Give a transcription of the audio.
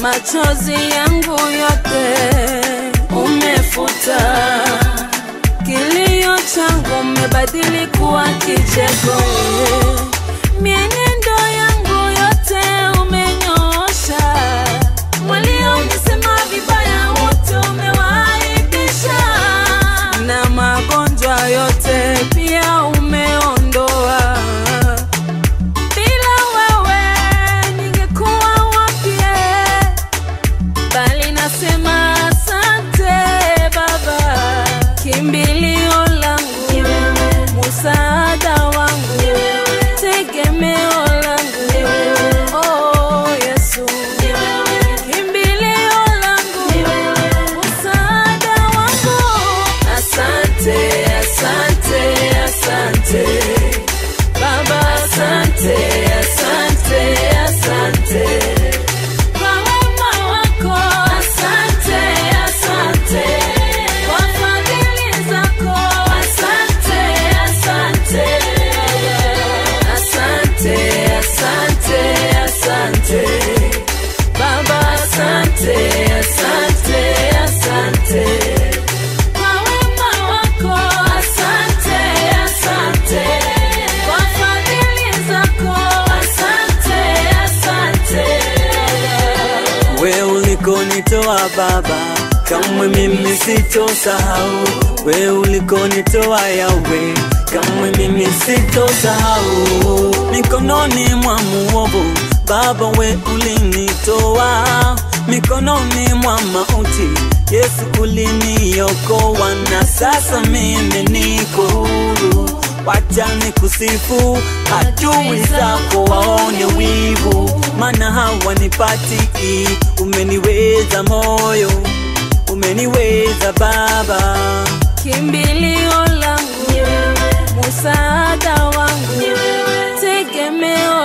machozi yangu yote umefuta, kilio changu umebadili kuwa kicheko. Mienendo yangu yote umenyoosha, walionisema vibaya wote umewaibisha, na magonjwa yote pia umeondoa. Bila wewe ningekuwa wapi? Bali nasema asante Baba, kimbilio langu, msaada wangu, tegemeo langu, oh Yesu, kimbilio langu, msaada wangu. Asante, asante, asante Baba, asante, asante, asante kwa wema wako, asante, asante kwa fadhili zako, asante, asante, asante, asante, asante Baba, asante, asante, asante kwa wema wako, asante, asante kwa fadhili zako, asante, asante. We ulikonitoa Baba, kamwe mimi sitosahau. We ulikonitoa Yawe, kamwe mimi sitosahau. Mikononi mwa muovu Baba, we ulinitoa mikononi mwa mauti. Yesu uliniokoa, na sasa mimi niko huru. Wacha nikusifu, adui zako waone wivu, maana hawanipati. Umeniweza moyo, umeniweza Baba. kimbilio langu, msaada wangu, tegemeo